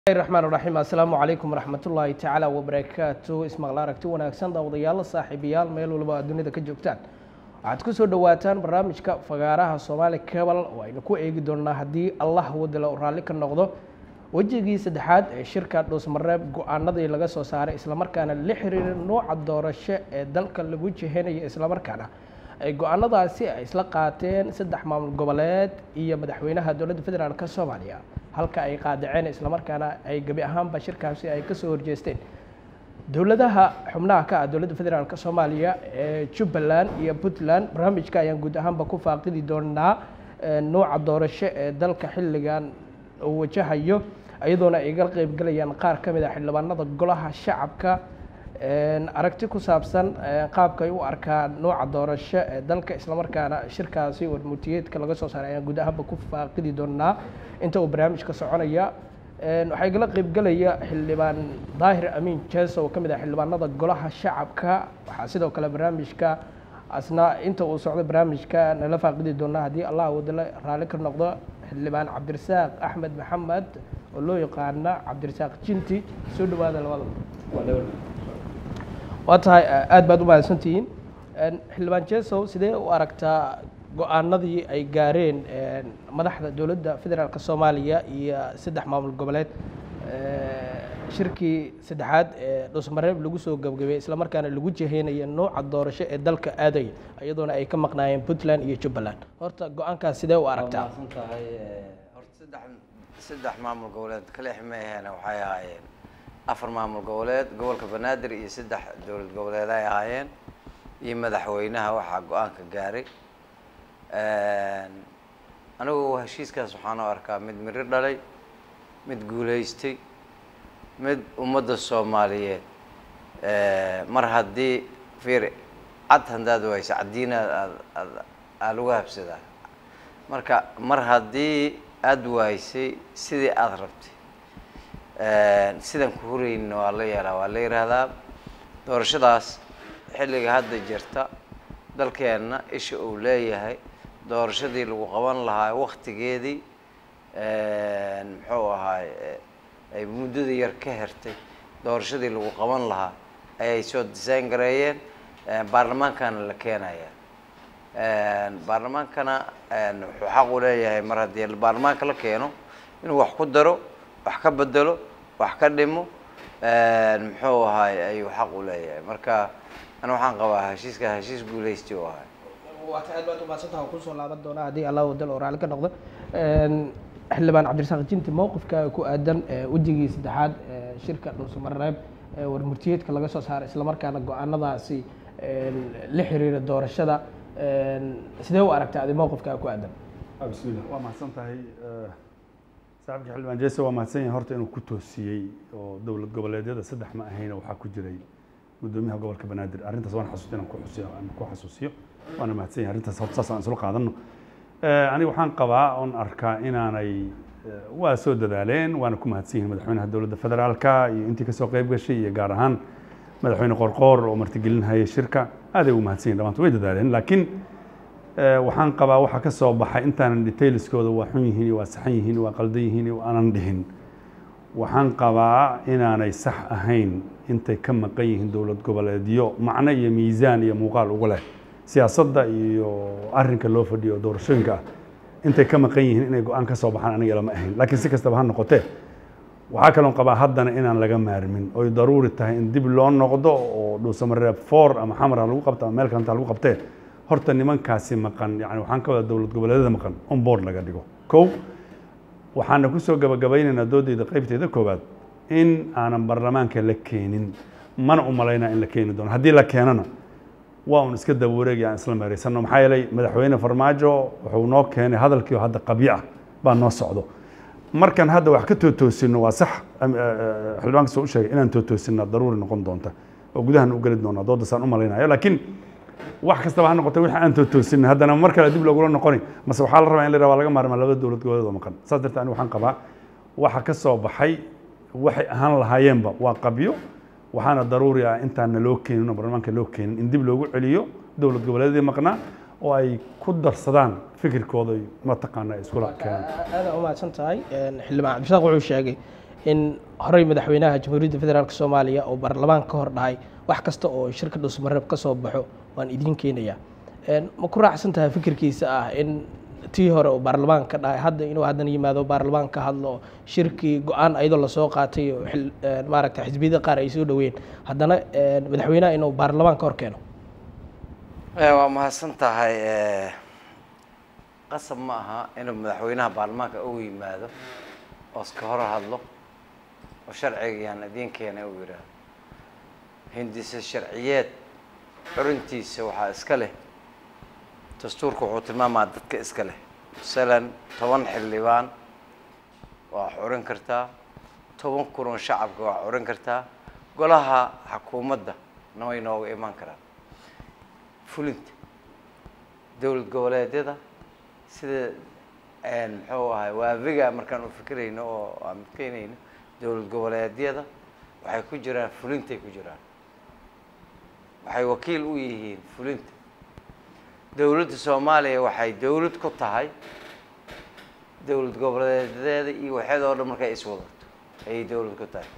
raxmaan raxiim assalaamu calaykum waraxmatullaahi tacaala wabarakaatu ismaqla aragti wanaagsan daawadayaal saaxiibayaal meel walba aad dunida ka joogtaan waxaad ku soo dhowaataan barnaamijka fagaaraha soomaali cabal oo aynu ku eegi doonaa haddii allah wadala u raalli ka noqdo wejigii saddexaad ee shirka dhuusmareeb go-aanadii laga soo saaray islamarkaana la xiriira nooca doorasho ee dalka lagu jihanayo islamarkaana ay go-aanadaasi ay isla qaateen saddex maamul goboleed iyo madaxweynaha dowladda federaalk soomaaliya halka ay qaadaceen islamarkaana ay gebi ahaanba shirkaasi ay kasoo horjeesteen dowladaha xubnaha ka ah dowladda federaalk soomaaliya ee jubbaland iyo puntland barnaamijka ayaan guud ahaanba ku faaqidi doonaa nooca doorasho ee dalka xilligan uu wajahayo iyadoona ay ga qeybgelayaan qaar ka mid a xildhibaanada golaha shacabka aragti ku saabsan qaabka ay u arkaan nooca doorasho ee dalka islamarkaana shirkaasi warmutiyeedka laga soo saaray ayaan guud ahaanba ku faaqidi doonaa inta uu barnaamijka soconaya waxaa igala qeybgelaya xildhibaan daahir amiin jees oo ka mid ah xildhibaanada golaha shacabka waxaa sidoo kale barnaamijka asna inta uu socdo barnaamijka nala faaqidi doonaa haddii allah wadala raalli ka noqdo xildhibaan cabdirasaaq axmed maxamed oo loo yaqaana cabdirasaaq jinti soo dhawaada labada waa tahay aada baad u mahadsantihiin xildhibaan jesow sidee u aragtaa go-aanadii ay gaareen madaxda dowladda federaalk soomaaliya iyo saddex maamul goboleed shirkii saddexaad ee dhuusmareeb lagu soo gabgabay islamarkaana lagu jiheynayo nooca doorasho ee dalka aadaya iyadoona ay ka maqnaayeen puntland iyo jubbaland horta go-aankaas sidee u aragtaa tahay horta saddex saddex maamul goboleed kaleex ma aheena waxay ahaayeen afar maamul goboleed gobolka banaadir iyo saddex dowlad goboleed ay ahaayeen iyo madaxweynaha waxaa go-aanka gaaray anigu heshiiskaas waxaan u arkaa mid miro dhalay mid guulaystay mid ummadda soomaaliyeed mar haddii fiir cad haddaad wayso caddiina aad aad aa lagu habsadaa marka mar haddii aada waysay sidii aada rabtay sidan ku hurayna waa la yeelaa waa la yidhaahdaa doorashadaas xilliga hadda jirta dalkeenna isha uu leeyahay doorashadii lagu qaban lahaa waktigeedii muxuu ahaay ay muddada yar ka hertay doorashadii lagu qaban lahaa ayay soo design gareeyeen baarlamaankana la keenaya baarlamaankana wuxuu xaq u leeyahay mar haddii baarlamaanka la keeno inuu wax ku daro wax ka bedelo wax ka dhimo muxuu ahaay ayuu xaq u leeyahay marka ana waxaan qabaa heshiiska heshiis guulaysti u ahay waa ta aad baad umahadsantaha kusoo laaban doonaa haddii allah wadal oo raalli ka noqdo xildhibaan cabdirasaaq jinti mowqifka ku aadan wejigii saddexaad shirka dhuusamareeb warmurtiyeedka laga soo saaray islamarkaana go-aanadaasi la xiriira doorashada sidee u aragta adi mowqifkaa ku aadan bismillah waa mahadsan tahay saaxibka xildhibaan jese waa mahadsan yahay horta inuu ku toosiyey oo dowlad goboleedyada saddex ma ahayna waxaa ku jiray guddoomiyaha gobolka banaadir arrintaas waan xasuusta inaan ku xusiyo aan ku xasuusiyo waana mahadsan yahay arrintaas horta saas aan isla qaadano aniga waxaan qabaa oon arkaa inaanay waa soo dadaaleen waana ku mahadsan yihiin madaxweynaha dowladda federaalka iyo intii kasoo qayb gashay iyo gaar ahaan madaxweyne qorqoor oo martigelinhaya shirka aaday ugu mahadsan yihin dhamaanta way dadaaleen laakiin waxaan qabaa waxa ka soo baxay intaanan detailskooda waa xun yihiin iyo waa saxan yihiin waa qaldan yihiin iyo aanan dhihin waxaan qabaa inaanay sax ahayn intay ka maqan yihiin dowlad goboleedyo macno iyo miisaan iyo muuqaal ugu leh siyaasadda iyo arrinka loo fadhiyo doorashooyinka ah intay ka maqan yihiin inay go-aan ka soo baxaan aniga lama ahayn laakiin si kastaba ha noqotee waxaa kaloon qabaa haddana inaan laga maarmin oy daruuri tahay in dib loo noqdo oo dhuusamareeb four ama xamara lagu qabto ama meel kalenta lagu qabtee horta nimankaasi maqan yani waxaan ka wada dowlad goboleedyada maqan on board laga dhigo kow waxaana kusoo gabagabaynaynaa doodeyda qaybteeda koowaad in aanan baarlamaanka la keenin mana u malaynaa in la keeni doono haddii la keenana waa un iska daba wareegi aan isla meeraysano maxaa yeelay madaxweyne farmaajo wuxuu noo keenay hadalkii oo hadda qabyo ah baa noo socdo markan hadda wax ka tootoosino waa sax xildhibaanka soo u sheegay inaan tootoosinaa daruuri noqon doonta oo gudahan u geli doonaa doodasaan u malaynayo laakiin wax kastaba ha noqotay wixii aan tootoosinay haddana mar kale dib loogula noqoni mase waxaa la rabaa in la waa laga maarmaa labada dowlad goboleed oo maqan saas darteed aniga waxaan qabaa waxa ka soo baxay waxay ahaan lahaayeenba waa qabyo waxaana daruuri ah intaan loo keenin oo baarlamaanka loo keenin in dib loogu celiyo dowlad goboleedyadii maqnaa oo ay ku darsadaan fikirkooda mataqaana ay iskula keenaan aada umahadsan tahay xildhibaan cabdishaaq wuxuu sheegay in horey madaxweynaha jamhuuriyadda federaalk soomaaliya oo baarlamaan ka hor dhahay wax kasta oo shirka dhuusamareeb ka soo baxo waan idiin keenayaa ma ku raacsan tahay fikirkiisa ah in tii hore oo baarlamaan ka dhahay hadda inuu haddana yimaado baarlamaan ka hadlo shirkii go-aan ayadoo lasoo qaatay oo maaragta xisbiyada qaar ay soo dhaweyn haddana madaxweynaha inuu baarlamaan ka hor keeno waa mahadsan tahay qasab ma aha inuu madaxweynaha baarlamaanka ugu yimaado oo iska hor hadlo oo sharcigayaan idiin keena uu yidhaahdo hindise sharciyeed xurintiisa waxaa iska leh dastuurka wuxuu tilmaamaa dadka iska leh masalan toban xildhibaan waa xurin kartaa toban kun oo shacabka waa xurin kartaa golaha xukuumadda na way nooga imaan karaan fulinta dowlad goboleedyada sida muxuu ahay waaviga markaan u fikirayno oo aan midkeynayno dowlad goboleedyada waxay ku jiraan fulintay ku jiraan waxay wakiil u yihiin fulinta dowladda soomaaliya waxay dowlad ku tahay dowlad goboleedeeda iyo waxeed oo dhan markay iswadato ayay dowlad ku tahay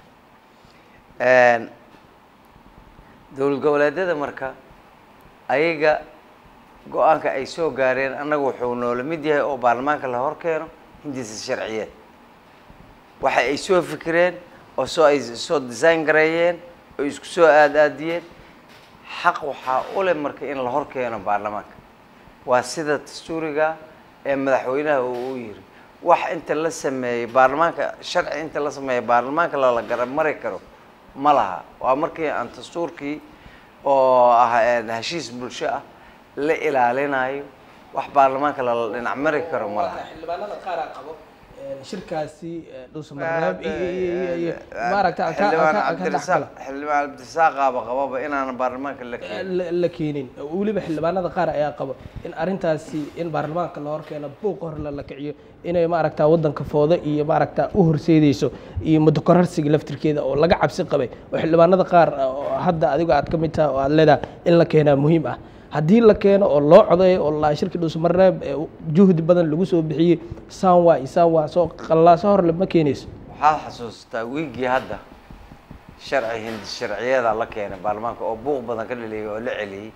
dowlad goboleedyada marka ayaga go-aanka ay soo gaareen annaga wuxuu noola mid yahay oo baarlamaanka la hor keeno hindisa sharciyeed waxa ay soo fikireen oo soo ay soo design gareeyeen oo isku soo aad aadiyeen xaq waxaa u leh marka in la hor keeno baarlamaanka waa sida dastuuriga ee madaxweynaha uu u yiri wax inta la sameeyey baarlamaanka sharci inta la sameeyey baarlamaanka lala garab mari karo ma laha waa markii aan dastuurkii oo ah heshiis bulsho ah la ilaalinayo wax baarlamaanka lala dhinac mari karo ma laha xildhibaanada qaaraa qabo shirkaasi dhuusamareeb iyo maaragta xildhibaan cabdirasaaq xildhibaan cabdirasaaq qaaba qababa inaanan baarlamaanka la keenin la keenin weliba xildhibaanada qaar ayaa qabo in arrintaasi in baarlamaanka la hor keeno buuq hor la kiciyo inay maaragta waddanka foodo iyo maaragta u horseedeyso iyo mudokorarsiga laftirkeeda oo laga cabsi qabay oo xildhibaanada qaar hadda adigo aad ka mid taha oo aad leedahay in la keenaa muhiim ah haddii la keeno oo loo codeeyo oo la shirki dhuusamareeb juhdi badan lagu soo bixiyey sanwa iyo sanwa soo qallaaso horle ma keenayso waxaad xasuustaa wiigii hadda sharci hindi sharciyeeda la keenay baarlamaanka oo buuq badan ka dhaliyay oo la celiyey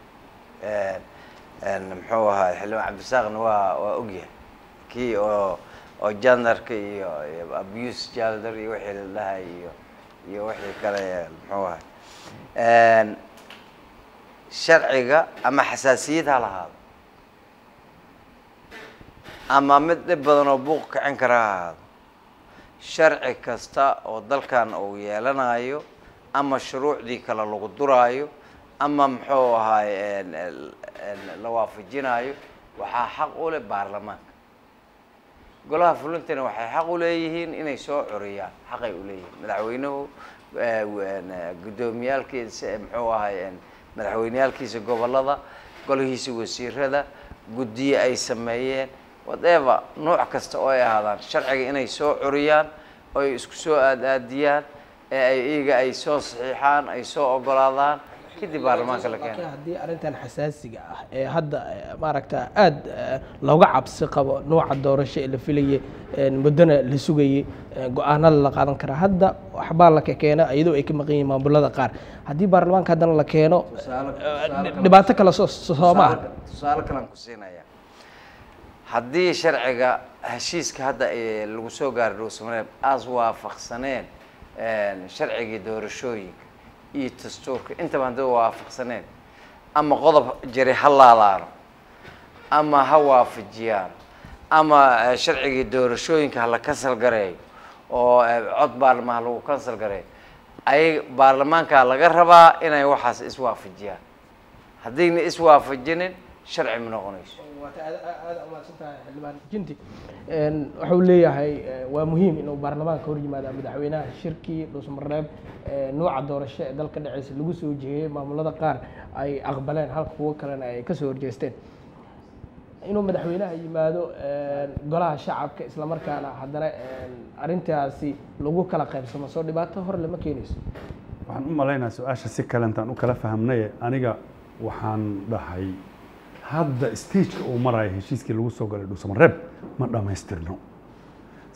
muxuu ahaa xildhibaan cabdisaaqna waa waa ogyahay kii oo oo jandarka iyo iyo abuse jaldar iyo wixii la dhahay iyo iyo wixii kale muxuu ahay sharciga ama xasaasiyad ha lahaado ama mid dhib badan oo buuq kicin kara ha ahaado sharci kasta oo dalkan uu yeelanayo ama shuruucdii kale lagu duraayo ama muxuu ahaay la waafajinayo waxaa xaq u leh baarlamaanka golaha fulintana waxay xaq u leeyihiin inay soo curiyaan xaqay u leeyihiin madaxweynuhu guddoomiyaalkiisa muxuu ahay madaxweyneyaalkiisa gobollada golihiisa wasiirada guddiye ay sameeyeen whatever nooc kasta oo ay ahaadaan sharciga inay soo curiyaan oo ay isku soo aad-aadiyaan ee ay iyaga ay soo saxiixaan ay soo ogolaadaan kadib baarlamaanka la keena haddii arrintan xasaasiga ah ee hadda maaragta aada looga cabsi qabo nooca doorasho ee la filayay muddona la sugayey go-aanada la qaadan karaa hadda waxbaa la keena iyadoo ay ka maqan yihiin maamulada qaar haddii baarlamaanka haddana la keeno dhibaato kale soo soo ma ah tusaale kalan ku siinaya haddii sharciga heshiiska hadda lagu soo gaaray dhuusamareeb aas waafaqsaneen sharcigii doorashooyinka iyo dastuurka intaba haddii waafaqsaneen ama qodob jari ha laalaano ama ha waafajiyaan ama sharcigii doorashooyinka hala kansal gareeyo oo cod baarlamaha lagu kansal gareeyo ay baarlamaanka laga rabaa inay waxaas iswaafajiyaan haddayna iswaafajinin sharci ma noqonayso aada umahadsantahay xildhibaan jinti wuxuu leeyahay waa muhiim inuu baarlamaanka hor yimaada madaxweynaha shirkii dhuusmareeb nooca doorasho ee dalka dhexeysa lagu soo jeeyey maamulada qaar ay aqbaleen halka kuwo kalena ay kasoo horjeesteen inuu madaxweynaha yimaado golaha shacabka islamarkaana haddana arrintaasi lagu kala qaybsamo soo dhibaato hor lama keenayso waxaan u malaynaa su-aasha si kale intaan u kala fahamnaye aniga waxaan dhahay hadda stageka uu maraayo heshiiskii lagu soo galay dhuusamareeb ma dhammaystirno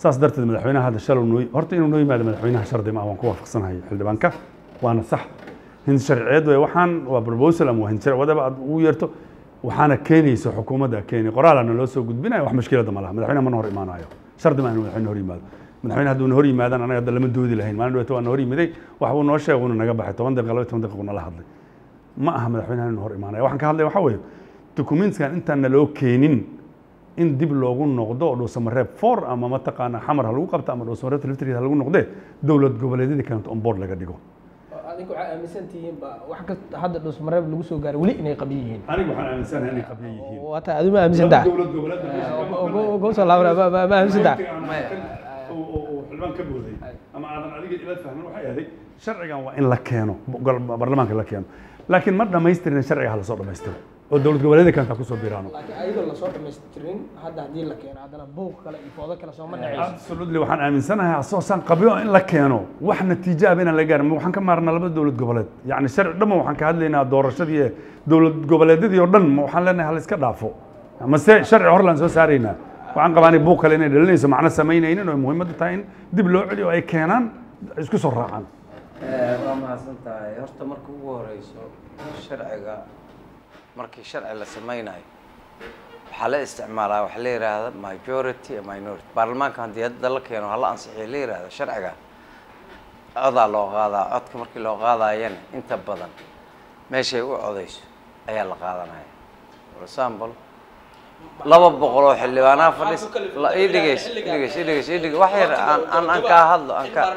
saas darteed madaxweynaha hadda shalow noo horta inuu noo yimaado madaxweynaha shardi ma ah waan ku waafaqsanahay xildhibaanka waana sax hind sharciyeed wey waxaan waa proposal ama waa hind sharci wadaba aad ugu yeerto waxaana keenaysa xukuumadda keeni qoraalana loo soo gudbinaya wax mushkilada ma laha madaxweynaha mana hor imaanayo shardi ma inuu madaxweyne hor yimaado madaxweyne hadduuna hor yimaadaan anaga hadda lama doodi lahayn maalin dhaweyta waana hor yimiday wax buu noo sheegay uuna naga baxay toban daqiiqa laba toban daqiiqa nala hadlay ma aha madaxweynaha inuu hor imaanaya waxaan ka hadlaya waxaa weeye documentskan intaan naloo keenin in dib loogu noqdo oo dhuusamareeb four ama mataqaana xamar ha lagu qabto ama dhuusamareeb liftriid ha lagu noqdee dowlad goboleedyadii kalenta on board laga dhigo adinka waxaa aaminsan tihiin ba wax kasta hadda dhusmareeb lagu soo gaaray weli inay qabyo yihiin aniga waxaan aaminsanahay inay qabyo yihiin waata adigu ma aaminsan tahay dowlad goboleed gowsoo laabana ma ma- ma aaminsan tahay uu xildhibaan ka booday ama aadan adiga ila fahmin waxay ahayd sharcigan waa in la keeno gol- baarlamaanka la keeno laakiin ma dhammaystirin sharciga ha lasoo dhammaystiro oo dowlad goboleedyada kalenta kusoo biraano laakiin ayadoo lasoo dhamaystirin hadda haddii la keeno haddana buuq kale iyo foodo kale sooma dhacayso absolutely waxaan aaminsanahay asoosaan qabyo in la keeno wax natiijo ah inaan la gaarin ma waxaan ka maarnaa laba dowlad goboleed yacni sharci dhamma waxaan ka hadlaynaa doorashadii ee dowlad goboleedyadii oo dhan ma waxaan leenahay hala iska dhaafo mase sharci horlaan soo saaraynaa waxaan qabaa inay buuq kale inay dhalinayso macno samaynaynin oo muhiimaddu tahay in dib loo celiyo oo ay keenaan isku soo raacaan waa mahadsan tahay horta marka ugu horeyso sharciga markii sharci la sameynayo waxaa la isticmaalaa waxa la yidhaahda majority and minority baarlamaanka haddii hadda la keeno hala ansixiyo la yidhaahdo sharciga codaa loo qaadaa codka markii loo qaadayana inta badan meeshay u codeyso ayaa la qaadanaya for example laba boqol oo xildhibaanaha fadhis la ii dhigeys dhigeys ii dhigeys ii dhigeys wax yar aan aan aan kaa hadlo aan kaa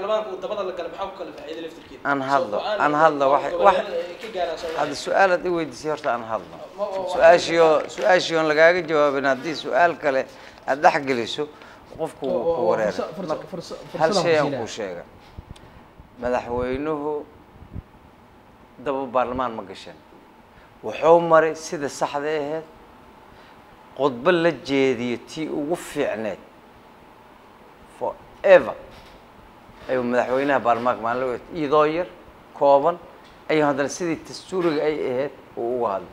aan hadlo aan hadlo wax wax hadda su-aalaad i weydiisay horta aan hadlo su-aashiyo su-aashii oon lagaaga jawaabin haddii su-aal kale aad dhex geliso qofku wuu ku wareera hal shay aan kuu sheega madaxweynuhu daba baarlamaan ma gashan wuxuu maray sida saxda aheyd khudbo la jeediyo tii ugu fiicneed forever ayuu madaxweynaha baarlamaanka maalin la iyadoo yar kooban ayuu haddana sidii dastuuriga ay ahayd uu uga hadlay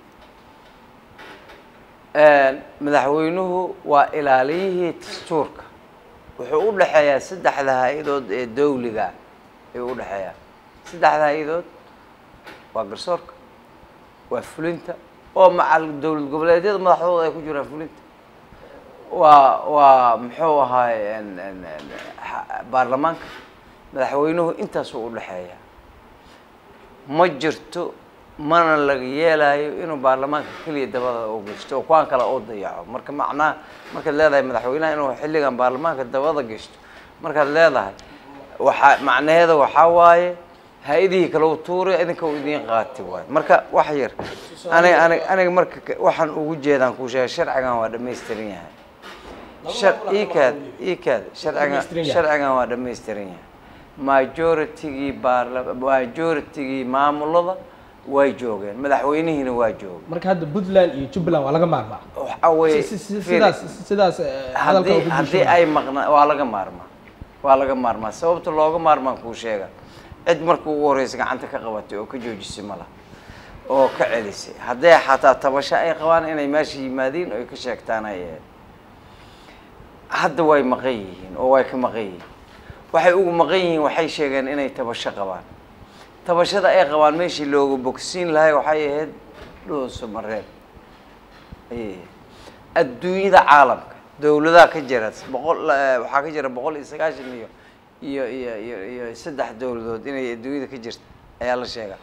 madaxweynuhu waa ilaaliyihii dastuurka wuxuu u dhexeeyaa saddexda hay-adood ee dawliga ayuu u dhexeeyaa saddexda hay-adood waa garsoorka waa fulinta oo macal dowlad goboleedyada madaxdooda ay ku jiraan fulinta waa waa muxuu ahaay n- n- n- ha- baarlamaanka madaxweynuhu intaasuu u dhexeeyaa ma jirto mana laga yeelayo inuu baarlamaanka keliya dabada u gashto oo kuwaan kale u dayaco marka macnaha markaad leedahay madaxweynaha inuu xilligan baarlamaanka dabada gashto markaad leedahay waxaa macnaheeda waxaa waaye ha-idihii kale u tuuray idinka uu idiin qaati waayo marka wax yar aniga aniga aniga marka ka- waxaan ugu jeedaan kuu sheegay sharcigan waa dhamaystiran yahay shar ikaad ikaad sharcigan Dhammaystiran yahay. sharcigan waa dhamaystiran yahay majoritygii baarla majoritygii maamulada way joogeen madaxweynihiina waa joogay marka hadda puntland iyo jubbaland waa laga maarmaa waxa weeye Si- si- si- fiiri, sidaas sidaas eh, hadalka haddii ugu haddii bulshada. ay maqnaa waa laga maarmaa waa laga maarmaa sababta looga maarmaan kuu sheega cid markii ugu horeysa gacanta ka qabatay oo ka joojisay ma laha oo ka celisay hadday xataa tabasho ay qabaan inay meesha yimaadiin oo ay ka sheegtaan ay ahayd hadda way maqan yihiin oo way ka maqan yihiin waxay ugu maqan yihiin waxay sheegeen inay tabasho qabaan tabashada ay qabaan meeshii looga bogsiin lahay waxay ahayd dhooso mareeb ayay ahayd adduunyada caalamka dowladaha ka jira boqol eh, waxaa ka jira boqol iyo sagaashan iyo iyo iyo iyo iyo saddex dowladood inay adduunyada ka jirta ayaa la sheegaa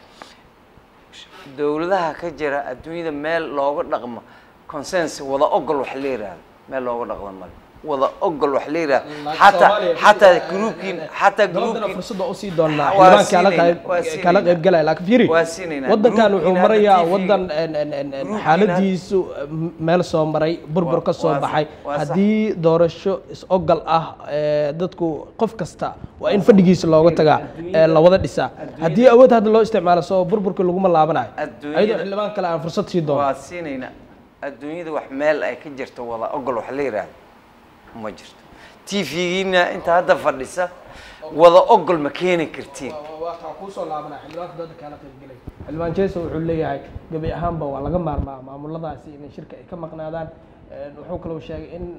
dowladaha ka jira adduunyada meel looga dhaqmo consens wada ogol wax la yihahdo meel looga dhaqmo male wada ogol wax la yihahdo Laakiin xataa Soomaaliya- xataa groupkiin xataa doodana groupkiin fursada usii doonaa Waa xildhibaan kala siinayna, qayb waa kala siinayna. qayb galaya laakiin fiiri Waa siinayna. wadankan wuxuu Groupkiina marayaa hadda TV wadan en- en- en- en Groupkiina- xaaladiisu meel soo maray burbur Waa- ka soo waa sax- baxay waa sax. haddii doorasho is-ogal ah ee, dadku qof kasta waa in fadhigiisa looga tagaa ee la wada dhisaa haddii awood hadda loo isticmaalo soo burburka laguma laabanayo Adduunyada- ayadoo xildhibaan kale aan fursad sii doono waa siinayna adduunyada wax meel ay ka jirto wada ogol wax la yihahdo ma jirto tvgiina inta hadda fadhisa wada ogol ma keeni kartiin waxaa kuusoo laabanaa xildhibaanka dooda kaala qaybgelay xildhibaan jeso wuxuu leeyahay gebi ahaanba waa laga maarmaa maamuladaasi inay shirka ay ka maqnaadaan Een, wuxuu kaloo sheegay in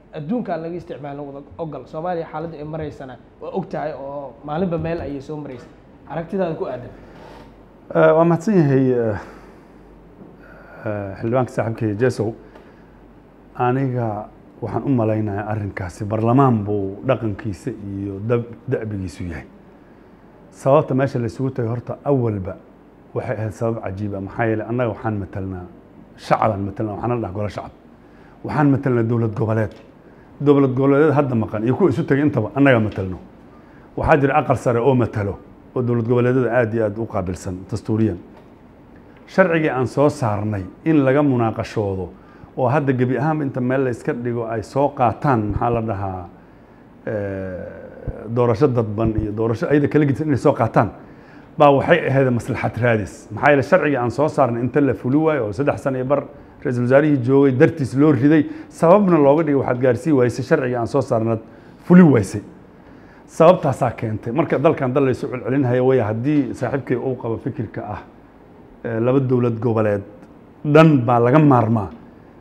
adduunkaan laga isticmaalin wada ogol soomaaliya xaaladda ay maraysana waa og tahay oo maalinba meel ayay soo maraysa aragtidaada ku aadan Eh, waa mahadsan yahay eh, eh, xildhibaanka saaxiibkay jesow aniga waxaan u malaynayaa arrinkaasi barlamaan buu dhaqankiisa iyo dab- da'bigiisu yahay sababta meesha la isugu tagay horta awalba waxay ahayd sabab cajiiba maxaa yeelay annaga waxaan matelnaa shacabaan matelnaa waxaan la dhaha golo shacab waxaan matelnaa dowlad goboleed dowlad goboleedyada hadda maqan iyo kuwa isu tegay intaba annaga matelno waxaa jira aqal sare oo matalo oo dowlad goboleedyada aad iyo aad u qaabilsan dastuuriyan sharcigii aan soo saarnay in laga munaaqashoodo oo hadda gebi ahaanba inta meel la iska dhigo ay soo qaataan maxaa la dhahaa eh, doorasho dadban iyo doorasho ayada kala gedisan inay soo qaataan baa waxay ahayd maslaxad raadis maxaa yeele sharcigii aan soo saarnay inta la fuli waayo oo saddex sano iyo bar ra-iisul wasaarihii joogay dartiis loo riday sababna looga dhigay waxaad gaarsii waysay sharcigii aan soo saarnaad fuli waysay sababtaasaa keentay marka dalkan dal laysu celcelinhaya waya haddii saaxiibkay uu qabo fikirka ah eh, laba dowlad goboleed dhan baa laga maarmaa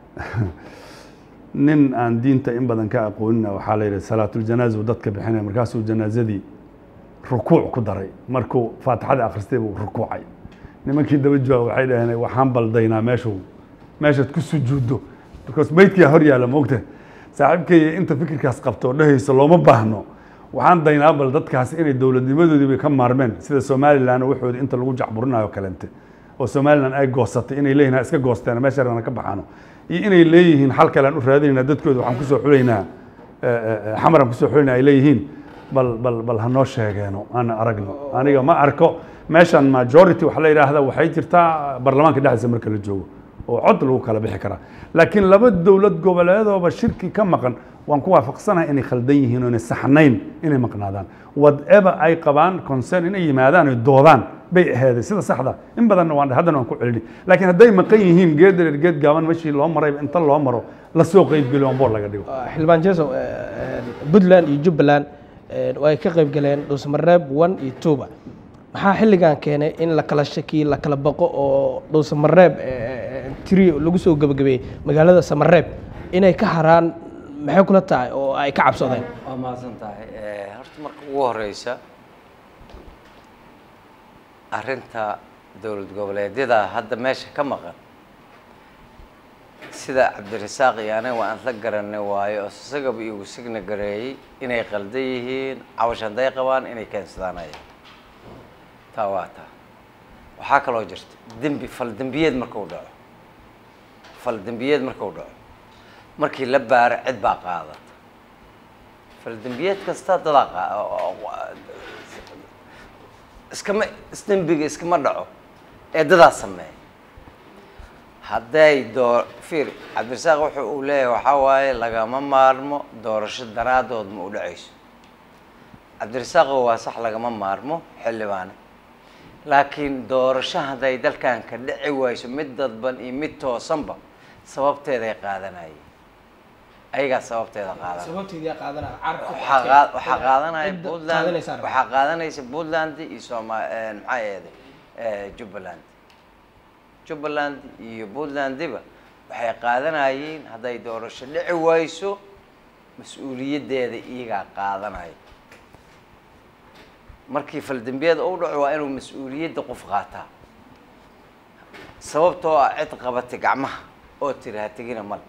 nin aan diinta in badan ka aqoonina waxaa la yidhi salaatuljanaaza uu dadka bixinaya markaasuu janaazadii rukuuc ku daray markuu faatixada akhristay buu rukuucay nimankii daba jooga waxay dhaheen waxaan baldaynaa meeshuu meeshaad ku sujuuddo markaas beydkiyaa hor yaalla moogta saaxiibkay inta fikirkaas qabto oo dhehayso looma baahno waxaan daynaa bal dadkaas inay dowladnimadoodii bay ka maarmeen sida somalilan waxoodii inta lagu jacburinayo kalente oo somalilan ay goosatay inay leeyihin ha iska goosteen meesha rabana ka baxaano iyo inay leeyihiin xal kale aan u raadinaynaa dadkooda waxaan kusoo xulaynaa xamar aan kusoo xulayna ay leeyihiin bal bal bal hanoo sheegeeno aan aragno aniga ma arko meeshan majority waxa la yidhaahda waxay jirtaa baarlamaanka dhexdiisa marka la joogo oo cod lagu kala bixi karaa laakiin laba dowlad goboleedooba shirki ka maqan waan ku waafaqsanahay inay khaldan yihiin oo inay saxnayn inay maqnaadaan whatever ay qabaan concern inay yimaadaan oy doodaan bay aheeday sida saxda in badanna waan haddana waan ku celini laakiin hadday maqan yihiin geed dheer geed gaaban meeshii loo maray inta loo maro lasoo qeybgeli on boor laga dhigo xildhibaan jesow puntland iyo jubbaland way ka qayb galeen dhuusamareeb one iyo twoba maxaa xilligan keenay in la kala shakiyo la kala baqo oo dhuusamareeb tiri lagu soo gebagabeeyey magaalada samareeb inay ka haraan maxay kula tahay oo ay ka cabsadeen waa mahadsan tahay horta marka ugu horeysa arrinta dowlad goboleedyada hadda meesha ka maqan sida cabdirasaaq iyo aniga waa aan la garanay waayo oo isagaba igu signa gareeyey inay qaldan yihiin cawash hadday qabaan inay keensadaanayaan taa waa taa waxaa kaloo jirta dembi fal dembiyeed markuu dhaco fal dembiyeed markuu dhaco markii la baaro cid baa qaadata fal dembiyeed kasta dadaa qaa iskama isdembiga iskama dhaco ee dadaa sameeya hadday doo fiir cabdirasaaq wuxuu uu leeyahay waxaa waaye lagama maarmo doorasho daraadood ma u dhacayso cabdirasaaqo waa sax lagama maarmo xildhibaane laakiin doorasho hadday dalkan ka dhici wayso mid dadban iyo mid toosanba sababteeday qaadanayeen ayagaa sababteeda qaadanaya waxaa qaa- waxaa qaadanaya puntland waxaa qaadanaysa puntland iyo soma maxaa eeday jubbaland jubbaland iyo puntlandiba waxay qaadanayeen hadday doorasho dhici wayso mas-uuliyaddeeda iyagaa qaadanaya markii faldembiyeed u dhaco waa inuu mas-uuliyadda qof qaataa sababtoo ah cid qabatay gacmaha oo tiri ha tegina male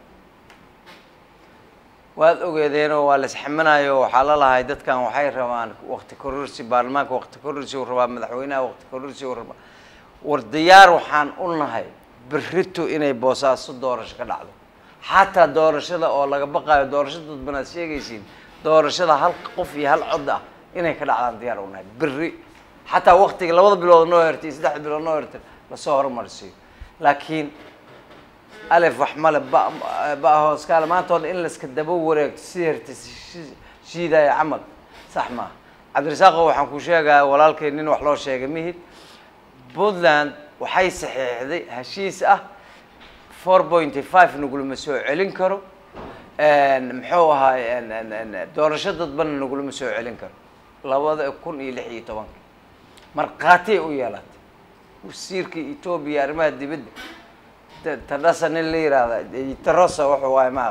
waad ogeedeenoo waa la isxaminayo waxaa la lahay dadkan waxay rabaan wakti kororsi baarlamaanka wakti kororsi uu rabaa madaxweynaha wakti kororsi uu rabaa war diyaar waxaan u nahay berrito inay boosaaso doorasho ka dhacdo xataa doorashada oo laga baqaayo doorasho dadban aad sheegaysiin doorashada hal qof iyo hal cod ah inay ka dhacdaan diyaar u nahay berri xataa waktiga labada bilood noo hertay saddexda bilood noo hertay lasoo horumarsiiyo laakiin alef wax male ba ba hooskaale maanta oo dhan in laiska daba wareegto si hertay shiidaya camal sax maaha cabdirasaaqo waxaan ku sheegaya walaalkay nin wax loo sheegay mihid puntland waxay saxiixday heshiis ah four pointy five nagulama soo celin karo muxuu ahaay doorasho dadbana nagulama soo celin karo labada kun iyo lix iyo tobanka markhaatiyay u yeelatay wasiirka etoobiya arrimaha dibadda tadhasa nin la yihahda tarosa wuxuu waaye ma aqan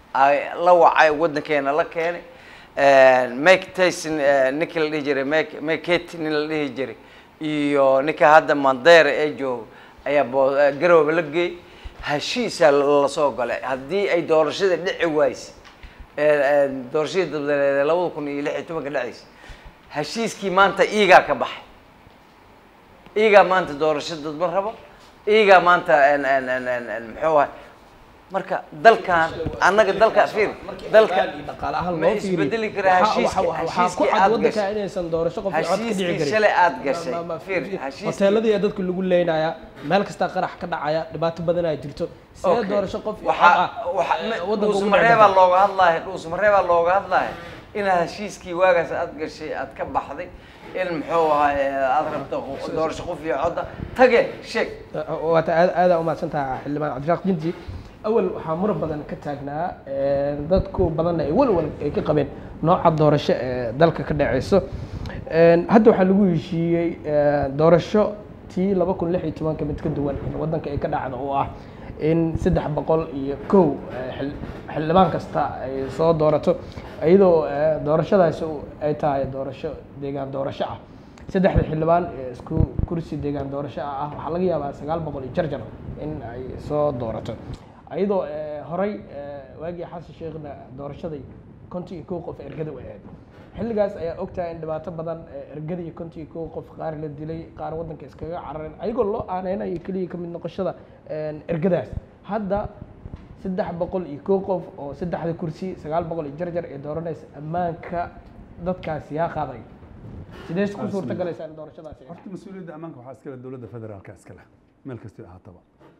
ay la wacay waddankeena la keenay make tyson ninkii la dhihi jiray make maketi nin la dhihi jiray iyo ninka hadda mandera ee joogo ayaa bo garooba la geeyey heshiisaa lasoo galay haddii ay doorashada dhici wayse doorashadii dabdaleed ee labada kun iyo lix iyo tobanka dhacaysa heshiiskii maanta iigaa ka baxay iigaa maanta doorasho dadba rabo iigaa maanta muxuu ahay marka dalkan annaga dalka fiir dalka dhaqaale ahaan ma loo fiiriyo isbedeli karaa waxaa- heshiiska- waxaa- waxaa ku heshiiskii cad aad waddanka gashay. inaysan doorasho qof cod ka dhici heshiiskii karin shalay aad gashay Ma- ma- fiir heshiiskii hoteeladii ayaa dadka lagu leynaya meel kastaa qarax ka dhacaya dhibaato badan ay jirto see Okay. doorasho qof cod waxaa ah waxa eh, waddanka ugu dhici dhuusmareebaa karta? looga hadlaya dhuusmareebaa looga hadlaya inaad heshiiskii waagaas aad gashay aad ka baxday in muxuu ahay aad rabto doorasho qof iyo codda tage sheeg waata aad aadaa umahadsan tahay xildhibaan cabdiraaq jinti awal waxaa muran badan ka taagnaa dadku badanna ay walwal ay ka qabeen nooca doorasho ee dalka ka dhaceyso hadda waxaa lagu heshiiyey doorasho tii laba kun lix iyo tobanka mid ka duwan in waddanka ay ka dhacdo oo ah in saddex boqol iyo kow eh, xil- xildhibaan kasta ay soo doorato iyadoo eh, doorashadaasi ay tahay doorasho deegaan doorasho ah saddexda xildhibaan ee isku kursi deegaan doorasho ah ah waxaa laga yaabaa sagaal boqol iyo jarjar in ay soo doorato iyadoo eh, horey eh, waagii xasan sheekhna doorashaday konton iyo kow qof ergada u ahayd xilligaas ayaa ogtahay in dhibaato badan eh, ergada iyo konton iyo kow qof qaar la dilay qaar waddanka iskaga carareen ayagoo loo aaneynayo keliya kamid noqoshada eh, ergadaas hadda saddex boqol iyo kow qof oo saddexda kursi sagaal boqol iyo jarjar ee dooranaysa ammaanka dadkaasi yaa qaaday sidee ku suurta galaysaa in doorashadaasi ay horta mas-uuliyadda ammaanka waxaa iskale dowladda federaalka iskale meel kastoo ahaataba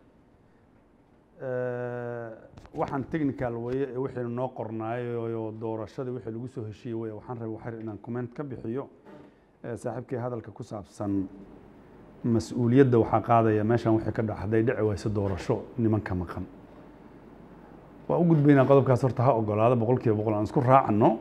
waxaan technical weye ee wixii noo qornaayo doorashada wixii lagu soo heshiiyey weye waxaan rabay waxar inaan comment ka bixiyo ee saaxiibkii hadalka ku saabsan mas-uuliyadda waxaa qaadaya meeshan wixii ka dhac hadday dhici wayso doorasho nimanka maqan waa u gudbaynaa qodobkaas horta ha ogolaada boqol kiiba boqol aan isku raacno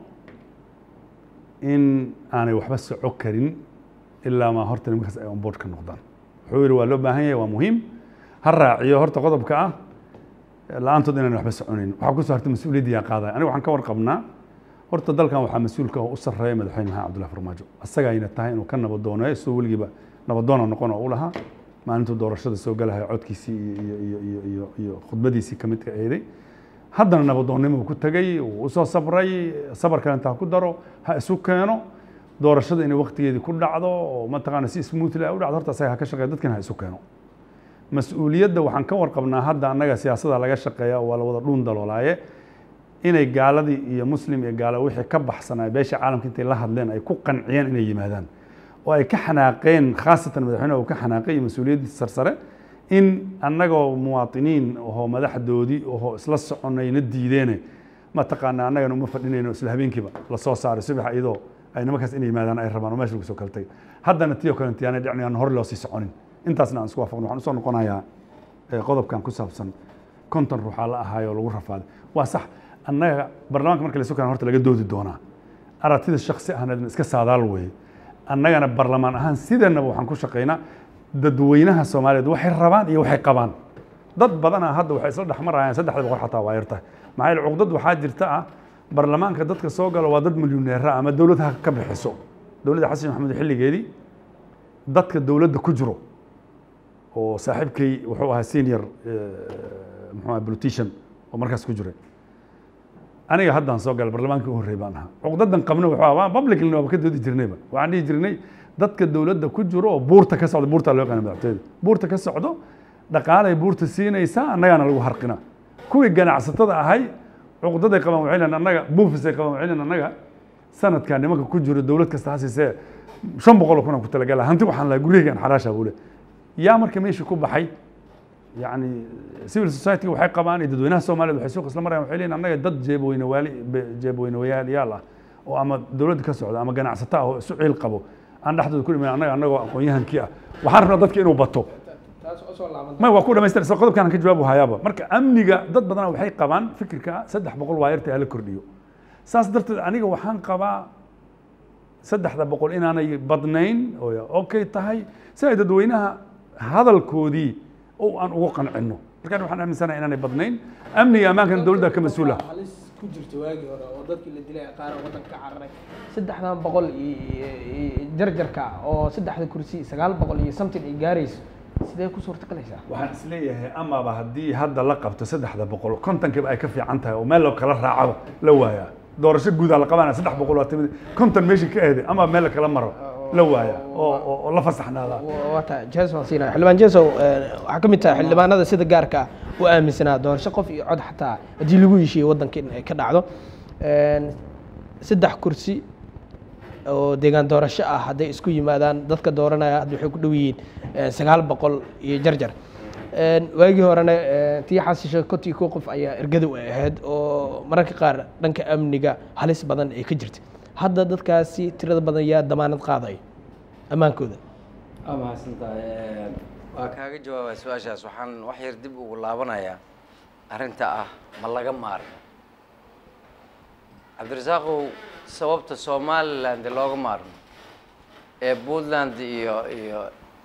in aanay waxba soco karin ilaa maa horta nimankaas ay onboard ka noqdaan wuxuu yidhi waa loo baahan yahay waa muhiim ha raaciyo horta qodobka ah la-aantood inaan waxba soconayn waxaa kusoo hartay mas-uuliyadda yaa qaadaya aniga waxaan ka warqabnaa horta dalkan waxaa mas-uulka oo u sarreeya madaxweyne maxamed cabdullahi farmaajo asagayna tahay inuu ka nabadooneeyo soo weligiiba nabadoona noqon oo u lahaa maalintuu doorashada soo galahay codkiisii iyo iyo iyo iyo iyo khudbadiisii ka midka eeday haddana nabadoonnimo uu ku tegay uu usoo sabray sabar kale inta ha ku daro ha isu keeno doorashada inay waktigeedii ku dhacdo oo mataqaana si smoothly ay u dhacdo horta asaga ha ka shaqeeya dadkina ha isu keeno mas-uuliyadda waxaan ka warqabnaa hadda annaga siyaasada laga shaqeeya waa la wada dhuun daloolaaye inay gaaladii iyo muslim iyo gaalo wixii ka baxsanaa beesha caalamka intay la hadleen ay ku qanciyeen inay yimaadaan oo ay ka xanaaqeen khaasatan madaxweynaha uu ka xanaaqay iyo mas-uuliyaddiisa sarsare in annagoo muwaatiniin ohoo madaxdoodii ohoo isla soconayna diideene mataqaana annagana uma fadhinayno isla habeenkiiba lasoo saaray subax iyadoo ay nimankaas inay yimaadaan ay rabaan oo meesha lagu soo kala tagay haddana tii oo kale intiyaanay dhicin aan hore loo sii soconin intaasna aan isku waafaqno waxaan usoo noqonayaa eh, qodobkan ku saabsan konton ruuxaa la ahaayoo lagu rafaaday waa sax annaga baarlamaanka marka laysu keena horta laga doodi doonaa aragtida shaksi ahna iska saadaal weeye annagana barlamaan ahaan sideenaba waxaan ku shaqaynaa dadweynaha soomaaliyeed waxay rabaan iyo waxay qabaan dad badana hadda waxay isla dhexmarayaan saddexda boqol xataa waa yartahay maxaa yeele cuqdad waxaa jirta ah barlamaanka dadka soo galo waa dad milyuneera ama dowlad ha ka bixiso dowladda xasan maxamed xilligeedii dadka dowladda ku jiro oo saaxiibkay wuxuu ahaa senior muxuu ahaa politician oo markaas ku jiray aniga haddaan soo galay barlamaankii u horreey baan ahaa cuqdadan qabna wuxuu ahaa publicly waaba ka doodi jirnayba waxaan dhihi jirnay dadka dowladda ku jiro oo buurta ka socda buurtaa loo yaqaana madaxtooyada buurta ka socdo dhaqaalay buurta siinaysaa annagaana lagu harqina kuwii ganacsatada ahay cuqdaday qabaan waxay leeyihin annaga buufisay qabaan waxay leeyihin annaga sanadkan nimanka ku jiro dowlad kasta ha siisee shan boqol oo kun aan ku talagala hanti waxaan lahaa guryahaygaan xaraasha buu le yaa marka meeshii ku baxay يعني civil society waxay qabaan iyo dadweynaha Soomaaliyeed waxay suuq isla marayaan waxay leeyihiin annaga dad jeebweyne waali jeebweyne wayaal ah oo ama dowladda ka socda ama ganacsato ah oo isu ciil qabo aan dhexdooda ku dhimayn annaga annagoo aqoon-yahankii ah waxaan rabnaa dadka inuu bato may waa ku dhamaystir isla qodobkaan ka jawaabu hayaaba marka amniga dad badana waxay qabaan fikirka saddex boqol waa yarta hala kordhiyo saas darteed aniga waxaan qabaa saddexda boqol inaanay badnayn oo okay tahay si ay dadweynaha hadalkoodii oo aan ugu qancino markaan waxaan aaminsanahay inaanay badnayn amniga ammaankana dowladda ka mas-uula halis ku jirta waagii hore oo dadkii la dilay qaar waddanka ka cararay saddexdan boqol iyo iyo jarjarka oo saddexda kursi sagaal boqol iyo something ay gaarayso sidee ku suurta galaysaa waxaan isleeyahay amaba haddii hadda la qabto saddexda boqol kontonkiiba ay ka fiican tahay oo meel loo kala raacaba la waayaa doorasho guudaa la qabanaya saddex boqol waa timid konton meeshii ka eeday ama meel kala maro la waaya oo oo- oo la fasaxnaadaa wata jason sina xildhibaan jason waxaa ka mid tahay xildhibaanada sida gaarka ah u aaminsanaa doorasho qof iyo cod xataa haddii lagu heshiiyo waddanka in ay ka dhacdo Een, saddex kursi oo deegaan doorasho ah hadday isku yimaadaan dadka dooranaya hadda waxay ku dhow yihiin eh, sagaal boqol iyo jarjar Een, waagii horena eh, tii xasisho kontii koo qof ayaa ergada u ahayd oo mararka qaar dhanka amniga halis badan ay ka jirta hadda dadkaasi tirada badan yaa damaanad qaadaya ammaankooda waa mahadsantahay waa kaaga jawaabaya su-aashaas waxaan wax yar dib ugu laabanayaa arrinta ah ma laga maarmo cabdirasaaqow sababta somaliland looga maarmo ee puntland iyo iyo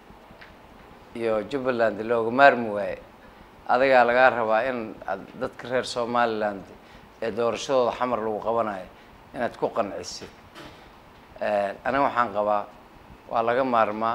iyo jubbaland looga maarmi waaye adigaa lagaa rabaa in aad dadka reer somaliland ee doorashadooda xamar lagu qabanayo inaad ku qancisid aniga waxaan qabaa waa laga maarmaa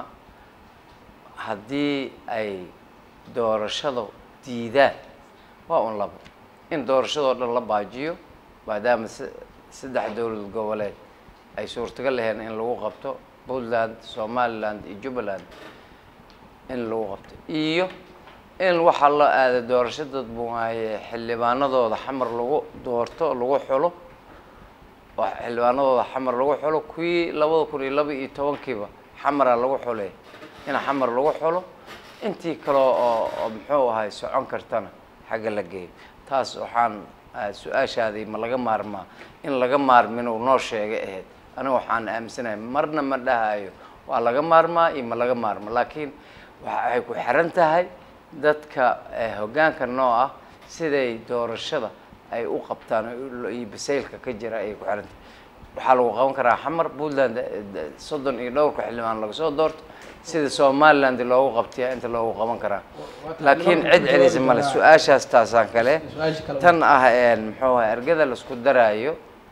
haddii ay doorashada diidaan waa un labo in doorashadoo dhan la baajiyo maadaama s saddex dowlad goboleed ay suurtagal laheen in lagu qabto puntland somaliland iyo jubbaland in lagu qabto iyo in waxaa loo aada doorasho dad buuhaaye xildhibaanadooda xamar lagu doorto lagu xulo oo xildhibaanadooda xamar lagu xulo kuwii labada kun iyo laba iyo tobankiiba xamara lagu xulay in xamar lagu xulo intii kale oo oo muxuu ahay socon kartana xagga la geeyo taas waxaan ah, su-aashaadii ma laga maarmaa in laga maarmin uu noo sheegay ahayd aniga waxaan aaminsanahay marna ma dhahayo waa laga maarmaa iyo ma laga maarmo laakiin waxay ku xiran tahay dadka eh, hoggaanka noo ah siday doorashada ay u qabtaan oo iyo basaylka ka jira ayay ku xiran tahay waxaa lagu qaban karaa xamar puntland eh, d- soddon iyo dhowrka xildhibaan laga soo doorto sida somaliland loogu qabtiya inta loogu qaban karaa laakiin cid celisa male su-aashaas taasaan kale su-aasha kale tan ah een muxuu ahay ergada laisku daraayo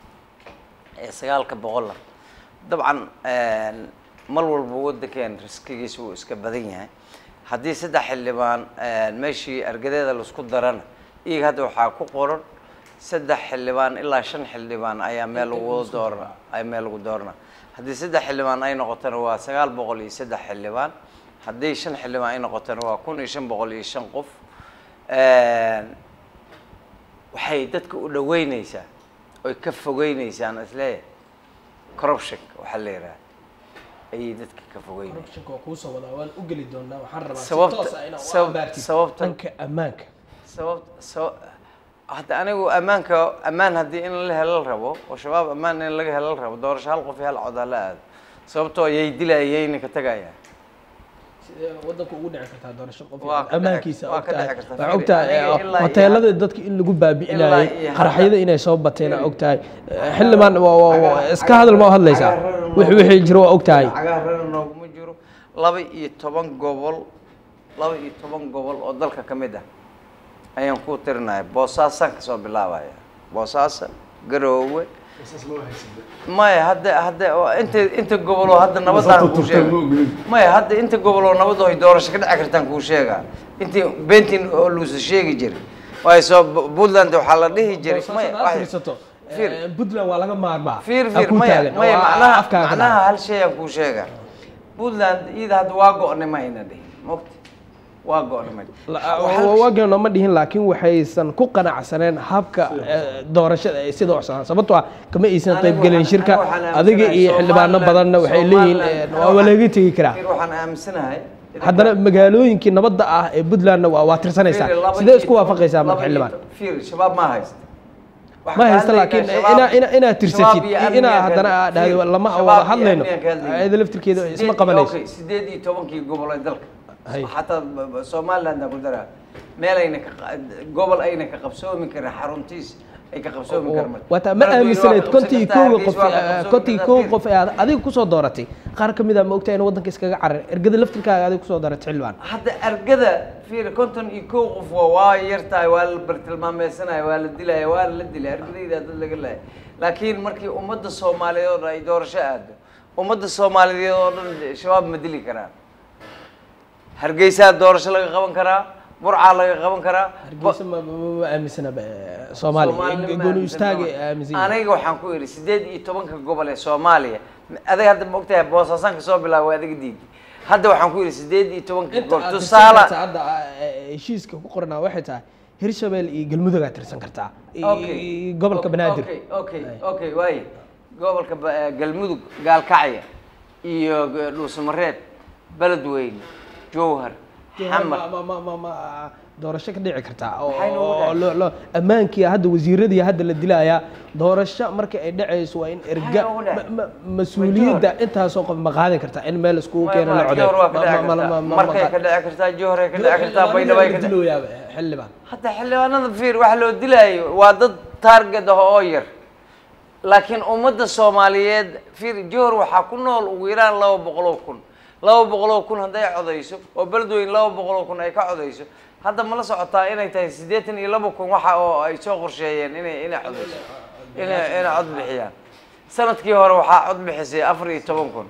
ee sagaalka boqola dabcan een, mar walba waddankeen riskigiisa wuu iska badan yahay haddii saddex xildhibaan een, meeshii ergadeeda laisku darana iyaga hadda waxaa ku qoran saddex xildhibaan ilaa shan xildhibaan ayaa meel lagu wada doorana ay meel lagu doorana haddii saddex xildhibaan ay noqotona waa sagaal boqol iyo saddex xildhibaan haddii shan xildhibaan ay noqotona waa kun iyo shan boqol iyo shan qof Een, waxay dadka u dhaweyneysaa oy ka fogeyneysaan isleeyahay corruptionka waxaa la yidhaha ayay dadka ka fogeynaysaa corruptionka waa kuusoo wadaa waan u geli doonaa waxaan rabaa si Sababta- toos ah inaad u sabab- abaartid sababta- dhanka ammaanka sababta saba hadda anigu ammaanka ammaan haddii in la helo la rabo oo shabaab ammaan in laga helo la rabo doorasho hal qof iyo hal cod ha la aado sababtoo yay dilayayna ka tagayaan sidee waddanka ugu dhici kartaa doorasho qof Waa ka dhici- ammaankiisa waa ka ogtahay dhici kartaa. waxaa ogtahay Aniga ilaa iyo hoteelada hadda- dadka in lagu baabi'inayay ilaa iyo hadda- qaraxyada inay soo bateen aa ogtahay xildhibaan waa- waa- waa- iska hadal ma hadlaysaa wixii wixii jiro waa ogtahay cagaar rana nooguma jiro laba iyo toban gobol laba iyo toban gobol oo dalka ka mid ah ayaan ku tirinaya boosaasaan kasoo bilaabaya boosaaso garoowe maya hadda hadda oo inta inta gobol oo hadda nabadaan kuu sheega maya hadda inta gobol oo nabad oo ay doorasho ka dhici kartaan kuu sheega intii bentin oo luusa sheegi jiray waayo soo puntland waxaa la dhihi jiray maya wax- fiirsato fiir. eh, puntland waa laga maarmaa fiir Ha fiir ku maya taagan, maya waa macnaha afkaaga ka macnaha dhaca. hal shay aan kuu sheega puntland iyada hadda waa go-nay ma ayna dhihin mogta waa go-nay ma La- waageeno ma dhihin laakiin waxaysan ku qanacsaneen habka eh, doorashada ay sida ucsanaan sababtoo ah kama aysan Anigu qaybgelin waxaan- shirka anigu waxaan adiga iyo aaminsanahay xildhibaano Somaliland- badanna waxay leeyihiin Somaliland- eh, waa laga tegi karaa fiir waxaan aaminsanahay haddana magaalooyinkii nabadda ah ee puntlandna waa waa tirsanaysaa Fiir, laba sidee iyo isku waafaqaysaa laba marka iyo xildhibaan to- fiir shabaab ma haysta Waxaan ma ka haysta hadlaynaa laakiin shabaab- ina- ina- inaad tirsatid shabaab iyo amniga inaa ka haddana hadlay. aad dhahdo Fiir, lama shabaab wada iyo hadlayno amniga ka hadlayna. ayada laftirkeeda isma Sideed- qabanayso okay, sideed iyo tobankii gobol ee dalka Hay. xataa b- b- somaliland aan ku daraa meel ayna ka qa- gobol ayna ka qabsoomi karin xaruntiis ay ka qabsoomi karma waata ma aaminsanayd kontii kooga qof kontii kooga qof ee aad adiga kusoo dooratay qaar ka mid a ma ogtahay in waddanka iskaga carar ergada laftirkaaga adiga kusoo dooratay xildhibaan hadda argada fiir konton iyo kow qof waa waa yar tahay waa la bartilmaameysanayo waa la dilaya waa la dilay argadayda dad laga lahay laakiin markii ummadda soomaaliyeed oo dhan ay doorasho aado ummadda soomaaliyeed oo dhan shabaab ma dili karaan hargeysaa doorasho laga qaban karaa burcaa laga qaban karaa hargeysa ma ma- ma aaminsana ba- soomaaliya Soomaalina gooni ma istaagay aaminsan aaminsan maaha. aniga waxaan ku idhi sideed iyo tobanka gobol ee soomaaliya adiga hadda ma ogtahay boosaasan kasoo bilaaba waa adiga diidi hadda waxaan ku idhi sideed iyo tobanka inta gobol aad tirsan tusaale kartaa hadda eh, heshiiska ku qornaa waxay tahay hirshabelle iyo galmudug aad tirsan kartaa I- Okay. i- gobolka banaadir okay okay okay waaye gobolka ba- eh, galmudug gaalkacya iyo g- dhuusamareeb beledweyne jowhar xamar ma ma ma ma doorasho ka dhici kartaa oo Maxay noogu oo dhacay? loo- loo ammaankii hadda wasiiradii hadda la dilayaa doorasho marka ay dhacayso waa in erga noogu dhacay? ma- ma- mas-uuliyadda intaasoo qof ma qaadan kartaa in meel iskugu keeno la coday jowhar waa ka dhici kartaa markay ka dhici kartaa jowharay ka dhici kartaa baydhabo ay ka dhici dilooyaa xildhibaan hadda xildhibaanada fiir waxa loo dilaayo waa dad taarget ah oo yar laakiin ummadda soomaaliyeed fiir jowhar waxaa ku nool ugu yaraan laba boqol oo kun laba boqol oo kun hadday codayso oo beledweyne laba boqol oo kun ay ka codayso hadda ma la socotaa inay tahay siddeetan iyo laba kun waxa oo ay soo qorsheeyeen inay inay codayso inay inay cod bixiyaan sanadkii hore waxaa cod bixisay afar iyo toban kun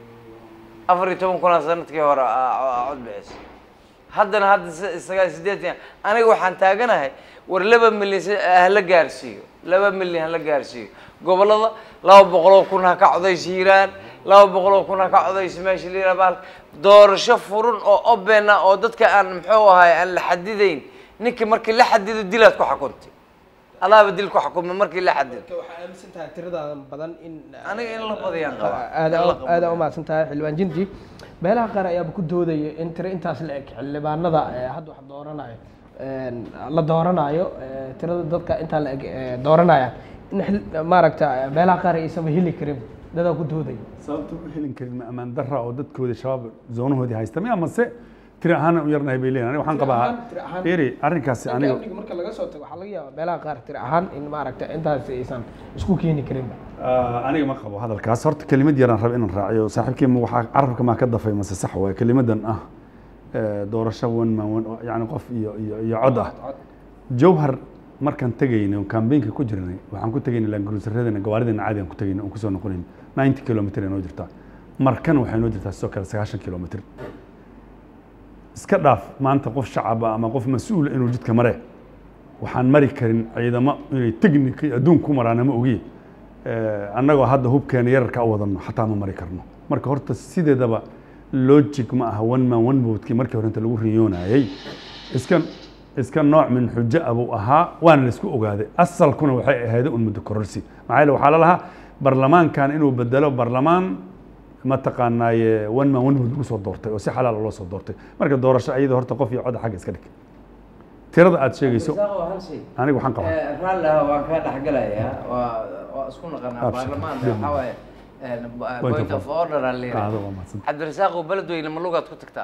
afar iyo toban kunaa sanadkii hore aa- aa cod bixisay haddana hadda s- sagaal sideetan aniga waxaan taaganahay war laba milyan si- hala gaarsiiyo laba milyan hala gaarsiiyo gobollada laba boqoloo kun ha ka codayso hiiraan laba boqoloo kun ha ka codayso meesha la yidhaha bahal doorasho furun oo open ah oo dadka aan muxuu ahay aan la xadidayn ninkii markii la xadido dilaad ku xukuntay adaaba dil ku xukuma markii la xadido waxaa aaminsan tahay tirada badan in aniga in la badiyaan qabaa aada In la qabto. aada umahadsan tahay xildhibaan jinti meelaha qaar ayaaba ku doodaya in tiro intaas la eg xildhibaanada ee hadda wax dooranayo een, la dooranayo ee, tirada dadka intaa la eg ee, dooranaya in xil- maaragta meelaha qaar aysanba heli karin dadaa ku doodaya sababta u helin karin ma ammaan darra oo dadkooda shabaab zoonahoodii haysta miya mase tiri ahaan u yarnahay bay leeyihin aniga waxaan Tiro qabaa ahaan- tiro ahaan. eri arrinkaasi aniga amniga marka laga soo tago waxaa laga yaabaa meelaha qaar tiro ahaan in maaragta intaas aysan isku keeni karin Ah, aniga ma qabo hadalkaas horta kelimad yaraan raba inaan raaciyo saaxiibkii ma waxaa carabka maa ka dafay mase sax waay kelimadan ah eh, doorasho one man one yani qof iyo iyo iyo cod ah jowhar markaan tegaynay oo kambeynka ku jirnay waxaan ku tegaynay laanguruusaradana gawaaridana caadi aan ku tegaynay oon kusoo noqonayn ninety kilomitr ay noo jirtaa markana waxay noo jirtaa sidoo kale sagaashan kilomitr iska dhaaf maanta qof shacaba ama qof mas-uula inuu jidka mare waxaan mari karin ciidamo inay technic iyo adduun ku maraan ama ogiye Eh, annagoo hadda hubkeena yararka u wadano xataa ma mari karno marka horta sideedaba logic ma aha one man one votekii markii hore inta lagu riyoonayay iska iska nooc min xujo ah buu ahaa waana la isku ogaaday asalkuna waxay ahayd un muddo kororsi maxaa yeele waxaa la lahaa barlamaankan inuu bedelo barlamaan mataqaanaaye one man one vote lagu soo doortay oo si xalaal loo soo doortay marka doorasho ayada horta qof iyo codda xagga iska dhig tirada aad sheegayso Isaaqo hal shay. aniga waxaan qabaa Eh, raalli ah waan kaa dhexgalayaa waa waa isku naqanaa Abshir. baarlamaanka Dib. waxaa waaye eh, Point point of of order aan leeyahay qaado waa mahadsan cabdirasaaq oo beledweyne ma lugaad ku tagtaa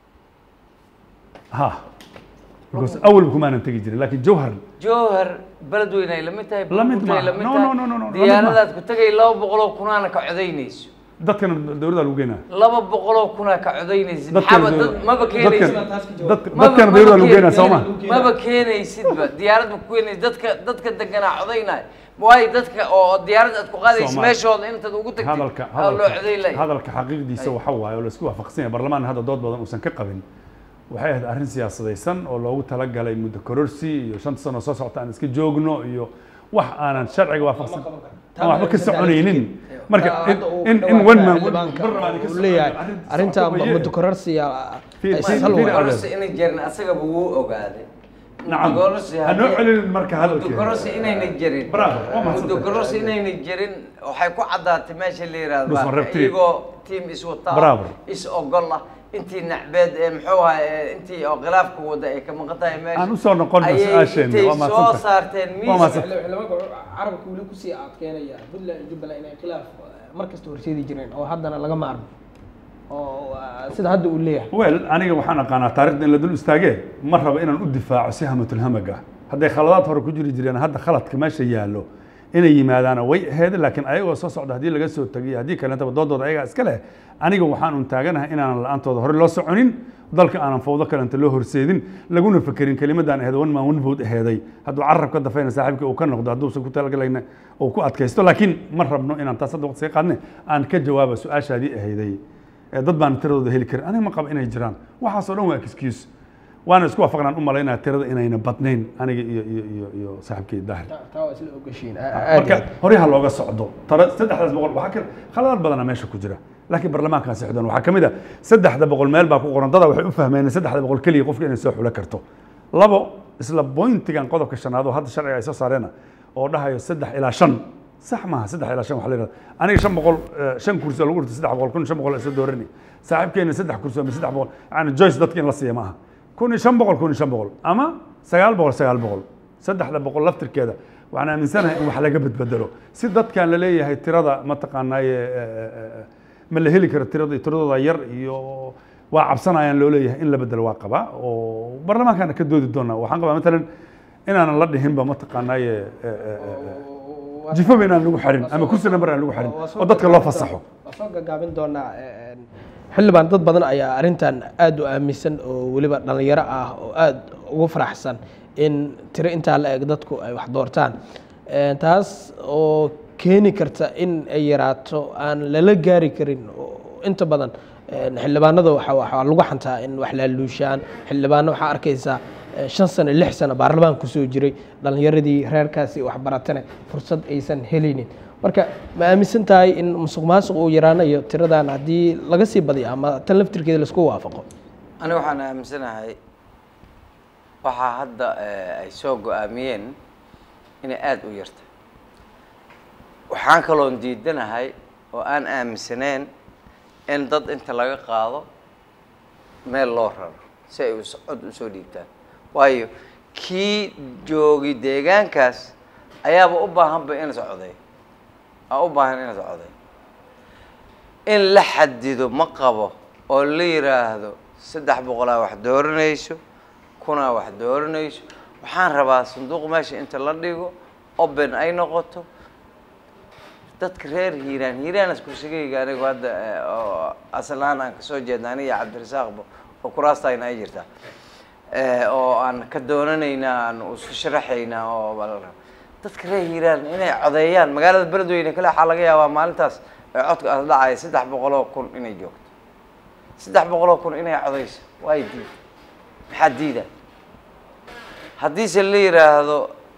ha because awalba kumaanan tegi jirin laakiin jowhar jowhar beledweyne ay lamid tahay La mid Buurbuurtay maaha. la mid No, tahay. no, no, no, no, la mid diyaaradaad ku tagay laba boqoloo kunaana ka codaynayso dadkana dowladda lagu geynaa laba boqoloo kunaa ka codaynaysid Dadkan maxaaba dad maba keenaysid dadka- Maba- dadkana maba dowladda lagu keen- geynaa soo ma maba keenaysidba diyaarad ma ku keenaysid dadka dadka deganaa codaynaya waayo dadka oo diyaarad aad ku qaadaysid Soomaali. meeshooda intaad ugu tagtid hadalka aa loo codayn lahay hadalka xaqiiqdiisa waxa waaye oo la isku waafaqsan yahay barlamaan hadda dood badan uusan ka qabin waxay ahayd arrin siyaasadaysan oo loogu talagalay muddo kororsi iyo shanta sano soo socota aan iska joogno iyo wax aanan sharciga waafaqsan aan waxba ka soconaynin marka in- in in one man leeyahay arrinta muddo kororsiya Fiir- fiir- sal fiir- waay. kororsi inay jirin asagaba wuu ogaaday Nacam. Muddo-kororsi Ha noo haddii- celinin marka hadalkeena. muddo-kororsi inayna jirin Bravo, waa mahadsantahay. muddo-kororsi inayna jirin waxay ku caddaatay meesha la yidhaahdo Dhusman baa- Reptile. iyagoo tiim iswataa Bravo. is ogol ah intii nacbeed ee muxuu ahaa ee intii oo khilaafka wada ay ka maqan tahay meesha Aan u soo noqono ayay su-aasheena, intay waa soo mahadsantahay. saarteen Waa miis mahadsantahay. xildhibaanka carabka weli kusii adkeynaya puntland iyo jubbaland inay khilaaf mar kasta horseedi jireen oo haddana laga maarmo oo ah, sida hadda uu leeyahay wel aniga waxaan aqaanaa taarikhda in la dul istaagee ma rabo inaan u difaaco si hamatulhamag ah hadday khaladaad hore ku jiri jireen hadda khaladka meesha yaallo inay yimaadaana way ahayd laakiin ayagoo soo socda haddii laga soo tagay haddii kalentaba doodooda ayagaa iska leh aniga waxaan un taaganahay inaanan la-aantooda hore loo soconin dalka aanan fawdo kalenta loo horseedin laguna fekerin kelimadaan aheed one man one vote aheeday hadduu carab ka dafayna saaxiibka uu ka noqdo hadduusan ku talagalayna uu ku adkaysto laakiin ma rabno inaan taas hadda waqti sii qaadne aan ka jawaaba su-aashaadii ahayday ee dad baan tiradooda heli karin aniga ma qaba inay jiraan waxaasoo dhan waa excuse waana isku waafaqnaan u malaynaya tirada inayna badnayn aniga iyo iyo iyo iyo saaxiibkay daahir taa waa isla ogashiin aad marka horyaha looga socdo tara saddexdaas boqol waxaa ka khaladaad badana meesha ku jira laakiin barlamaankan sixdan waxaa ka mid a saddexda boqol meel baa ku qoran dada waxay u fahmeen saddexda boqol keliya qofka inay soo xulo karto labo isla bointigan qodobka shanaad oo hadda sharciga ay soo saareena oo dhahayo saddex ilaa shan sax maaha saddex ilaa shan waxa la yidhahda aniga shan boqol shan kursi oo lagu dhirto saddex boqol kun shan boqol isla doorani saaxiibkeena saddex kursi ama saddex boqol yani joyce dadka in la siiya maaha kun iyo shan boqol kun iyo shan boqol ama sagaal boqol sagaal boqol saddexda boqol laftirkeeda waxaan aaminsanahay in wax laga bedbedelo si dadkan la leeyahay tirada mataqaanaaye ma la heli karo tirada tiradooda yar iyo waa cabsanayaan loo leeyahay in la bedelo waa qabaa oo barlamaankaana ka doodi doonaa waxaan qabaa matalan inaanan la dhihinba mataqaanaaye jifoba inaan lagu xarin ama kursi number aan lagu xarin oo dadka loo fasaxo waa soo gagaabin doonaa xildhibaan dad badan ayaa arrintan aada u aaminsan oo weliba dhallinyaro ah oo aada ugu faraxsan in tiro intaa la eg dadku ay wax doortaan taas oo keeni karta in ay yaraato aan lala gaari karin inta badan xildhibaanada waxaa lagu xantaa in wax laaluushaan xildhibaano waxaa arkaysaa shan sano lix sano baarlamaan kusoo jiray dhallinyaradii reerkaasi waxbaratane fursad aysan helaynin marka ma aaminsan tahay in musuq maasuq uu yaraanayo tiradan haddii laga sii badiyo ama tan laftirkeeda laisku waafaqo ani waxaan aaminsanahay waxaa hadda ay soo go-aamiyeen inay aada u yarta waxaan kaloon diidanahay oo aan aaminsaneen in dad inta laga qaado meel loo raro si ay cod usoo dhiibtaan waayo kii joogi deegaankaas ayaaba u baahanba in la socday aa u baahan in la socday in la xadido ma qabo oo la yiraahdo saddex boqolaa wax dooranayso kunaa wax dooranayso waxaan rabaa sanduuq meesha inta la dhigo open ay noqoto dadka reer hiiraan hiiraanas kursigayga anigu hadda oo aslaan aan kasoo jeedna aniga cabdirasaaqba oo kuraastayna ay jirtaa oo aan ka doonanaynaa aan isu sharaxaynaa oo dadka reer hiiraan inay codeeyaan magaalada beledweyne kale waxaa laga yaabaa maalintaas ee codka aas dhacaya saddex boqoloo kun inay joogto saddex boqoloo kun inay codeyso waay diid maxaa diida haddiise la yiraahdo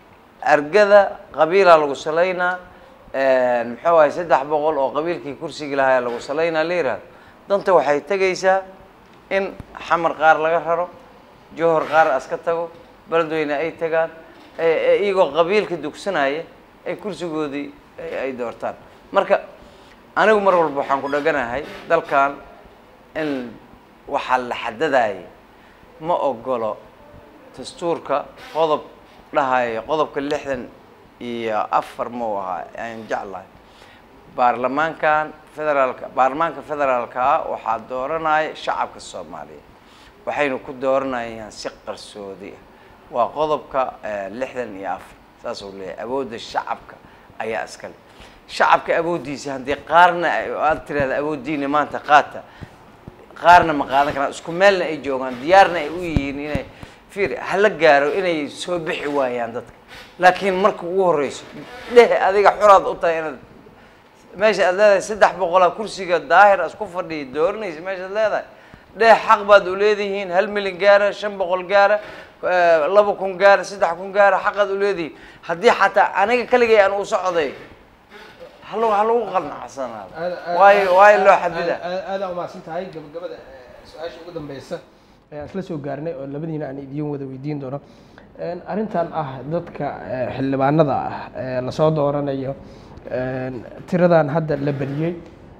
argada qabiilaa lagu salaynaa muxuu ahay saddex boqol oo qabiilkii kursigii lahaa lagu salaynaa la yihahdo danta waxay tegaysaa in xamar qaar laga raro johor qaar aska tago beledweyne ay tagaan iyagoo qabiilka dugsanaya ay kursigoodii ay doortaan marka anigu mar walba waxaan ku dhaganahay dalkan in waxaa la xadadaya ma ogolo dastuurka qodob dhahayo qodobka lixdan iyo afar mau ahaa aan jeclahay baarlamaankan federaalka baarlamaanka federaalkaa waxaa dooranaya shacabka soomaaliyeed waxaynu ku dooranayaan si qarsoodi ah waa qodobka lixdan iyo afar saas uu leeyahay awoodda shacabka ayaa iskale shacabka awooddiisa haddii qaarna aad tirahda awooddiina maanta qaata qaarna ma qaadan karaan isku meelna ay joogaan diyaarna ay u yihiin inay fiir hala gaaro inay soo bixi waayaan dadka laakiin marka ugu horeyso dheh adiga xuraad u tahay inaad meesha aad leedahay saddex boqolaa kursiga daahir asku fadhiya dooranaysa meeshaad leedahay dheh xaq baad u leedihiin hal milyan gaara shan boqol gaara laba kun gaara saddex kun gaara xaqaad u leedihiin haddii xataa aniga kaligay aan u socday hal ha lagu qanacsanaado waayo waayo loo xadida aada umahadsan tahay gabagabada su-aasha ugu dambeysa ayaan isla soo gaarnay oo labadiina aan idiin wada weydiin doono arrintan ah dadka xildhibaanada ah ee lasoo dooranayo tiradan hadda la beriyey